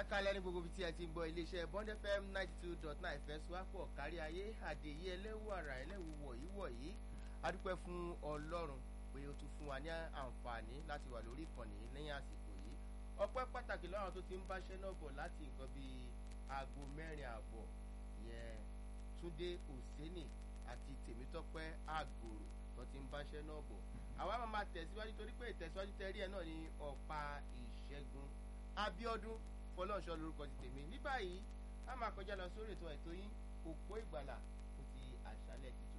kálẹ̀ ní gbogbo ibi tí ẹ ti ń gbọ́ iléeṣẹ́ bond fm ninety two dot nine fẹ́sùwápọ̀ kárí ayé àdèyí ẹlẹ́wù àrà ẹlẹ́wù wọ̀nyí wọ̀nyí adúpẹ́ fún ọlọ́run pé ó tún fún wa ní àǹfààní láti wà lórí ìkànnì lẹ́yìn àsìkò yìí ọpẹ́ pàtàkì lọ́rùn tó ti ń báṣẹ́ náà bọ̀ láti nǹkan bíi aago mẹ́rin àbọ̀ yẹn túndé òsénì àti tèmítọ́pẹ́ àgòrò tó ti ń báṣẹ́ náà bọ̀ àwa máa máa tẹ̀síwájú torí pé ìtẹ̀síwájú tẹ́rí ẹ̀ náà ní ọ̀pá ìṣẹ́gun abíọ́dún fọlọ́ọ̀ṣọ́ lórúkọ ti tèmi ní báyìí a máa kọjá lọ sórí ètò ẹ̀tọ́ yín òpó ìgbàlà fún ti àṣálẹ̀ ti